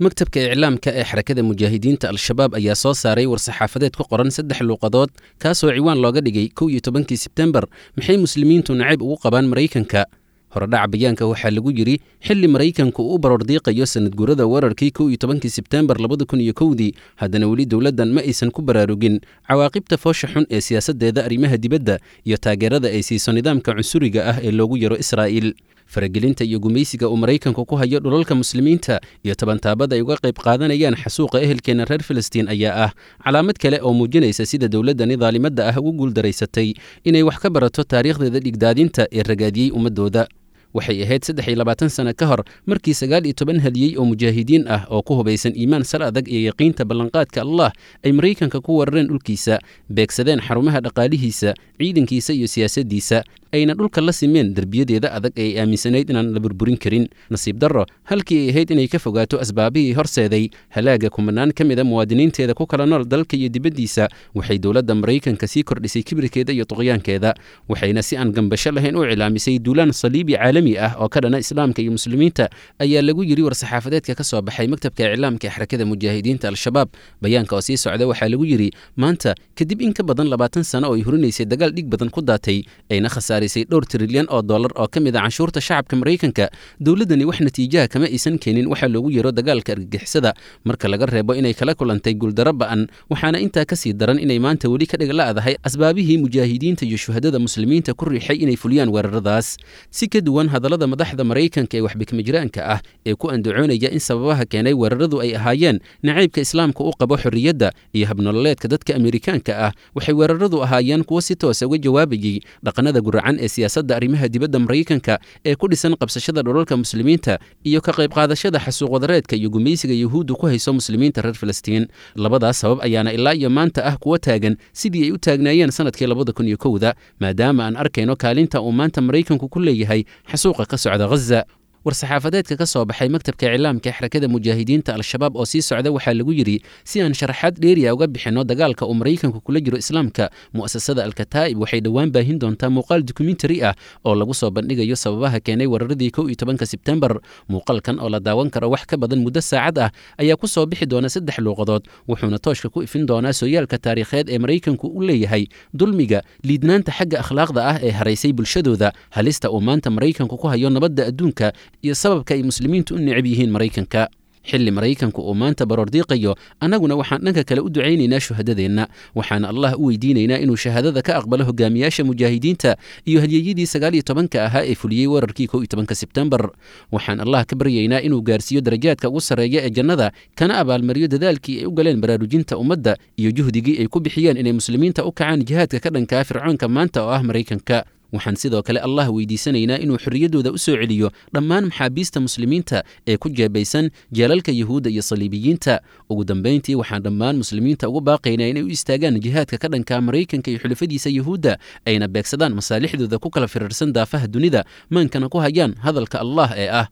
maktabka iclaamka ee xarakada mujaahidiinta al-shabaab ayaa soo saaray war-saxaafadeed ku qoran saddex luuqadood kaasoo ciwaan looga dhigay kow iyo tobankii sebtembar maxay muslimiintu nacayb ugu qabaan maraykanka horedhaca bayaanka waxaa lagu yidhi xilli maraykanku uu baroordiiqayo sanadguurada weerarkii kow iyo tobankii sebtembar labada kun iyo kowdii haddana weli dowladdan ma aysan ku baraarugin cawaaqibta foosha xun ee siyaasaddeeda arrimaha dibadda iyo taageerada ay siiso nidaamka cunsuriga ah ee loogu yaro israa'iil faragelinta iyo gumaysiga uu maraykanku ku hayo dhulalka muslimiinta iyo tabantaabada ay uga qayb qaadanayaan xasuuqa ehelkeenna reer filistiin ayaa ah calaamad kale oo muujinaysa sida dowladdani daalimadda ah ugu guuldaraysatay inay wax ka barato taariikhdeeda dhigdaadinta ee ragaadiyey ummaddooda waxay ahayd saddex iyo labaatan sano ka hor markii sagaal iyo toban hadiyey oo mujaahidiin ah oo ku hubaysan iimaan sal adag iyo yaqiinta ballanqaadka allah ay maraykanka ku weerareen dhulkiisa beegsadeen xarumaha dhaqaalihiisa ciidankiisa iyo siyaasaddiisa ayna dhulka la simeen derbiyadeeda adag ee ay aaminsanayd inaan la burburin karin nasiib darro halkii ay ahayd inay ka fogaato asbaabihii horseeday halaaga kumanaan ka mida muwaadiniinteeda ku kala nool dalka iyo dibaddiisa waxay dowladda maraykanka sii kordhisay kibirkeeda iyo tuqyaankeeda waxayna si aan gambasho lahayn u cilaamisay duulaan saliibi caalami ah oo ka dhana islaamka iyo muslimiinta ayaa lagu yidhi war-saxaafadeedka ka soo baxay maktabka iclaamka ee xarakada mujaahidiinta al-shabaab bayaanka oo sii socda waxaa lagu yidhi maanta kadib in ka badan labaatan sano oo ay horinaysay dagaal dhig badan ku daatay ayna khasaar dhowr trilyan oo dollar oo ka mid a canshuurta shacabka maraykanka dowladdani wax natiijaha kama aysan keenin waxaa loogu yeero dagaalka argagixisada marka laga reebo inay kala kulantay guuldaro ba'an waxaana intaa ka sii daran inay maanta weli ka dhig la'dahay asbaabihii mujaahidiinta iyo shuhadada muslimiinta ku riixay inay fuliyaan weeraradaas si ka duwan hadallada madaxda maraykanka ee waxbikmajiraanka ah ee ku andacoonaya in sababaha keenay weeraradu ay ahaayeen nacaybka islaamka u qabo xorriyadda iyo habnololeedka dadka amerikaanka ah waxay weeraradu ahaayeen kuwo si toosa uga jawaabayey dhaqanada guracan ee siyaasadda arrimaha dibadda maraykanka ee ku dhisan qabsashada dhulalka muslimiinta iyo ka qayb qaadashada xasuuq wadareedka iyo gumaysiga yuhuuddu ku hayso muslimiinta reer filistiin labadaas sabab ayaana ilaa iyo maanta ah kuwa taagan sidii ay u taagnaayeen sanadkii labada kun iyo kowda maadaama aan arkayno kaalinta uu maanta maraykanku ku leeyahay xasuuqa ka socda ghaza war-saxaafadeedka ka soo baxay maktabka iclaamka ee xarakada mujaahidiinta al-shabaab oo sii socda waxaa lagu yidhi si aan sharaxaad dheeriya uga bixinno dagaalka uu maraykanku kula jiro islaamka mu'asasada alkataa'ib waxay dhowaan baahin doontaa muuqaal dokumentari ah oo lagu soo bandhigayo sababaha keenay weeraradii kow iyo tobanka sebtembar muuqaalkan oo la daawan karo wax ka badan muddo saacad ah ayaa ku soo bixi doona saddex luuqadood wuxuuna tooshka ku ifin doonaa sooyaalka taariikheed ee maraykanku u leeyahay dulmiga liidnaanta xagga akhlaaqda ah ee haraysay bulshadooda halista uu maanta maraykanku ku hayo nabadda adduunka iyo sababka ay muslimiintu u necab yihiin maraykanka xilli maraykanku uu maanta baroordiiqayo annaguna waxaan dhanka kale u ducaynaynaa shuhadadeenna waxaana allah u weydiinaynaa inuu shahaadada ka aqbalo hogaamiyaasha mujaahidiinta iyo hadyeyadii sagaal iyo tobanka ahaa ee fuliyey weerarkii kow iyo tobanka sebtembar waxaan allah ka baryaynaa inuu gaarsiiyo darajaadka ugu sarreeya ee jannada kana abaalmariyo dadaalkii ay u galeen baraarujinta ummadda iyo juhdigii ay ku bixiyeen inay muslimiinta u kacaan jihaadka ka dhankaa fircoonka maanta oo ah maraykanka waxaan sidoo kale allah weydiisanaynaa inuu xorriyaddooda u soo celiyo dhammaan maxaabiista muslimiinta ee ku jeebaysan jeelalka yuhuudda iyo saliibiyiinta ugu dambayntii waxaan dhammaan muslimiinta ugu baaqaynaa inay u istaagaan jihaadka ka dhanka maraykanka iyo xulafadiisa yuhuudda ayna beegsadaan masaalixdooda ku kala firirsan daafaha dunida maankana ku hayaan hadalka allah ee ah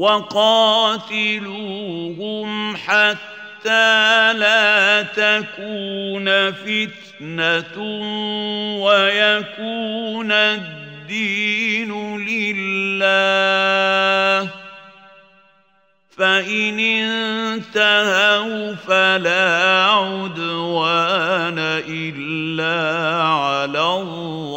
وقاتلوهم حتى لا تكون فتنة ويكون الدين لله فإن انتهوا فلا عدوان إلا على الظالمين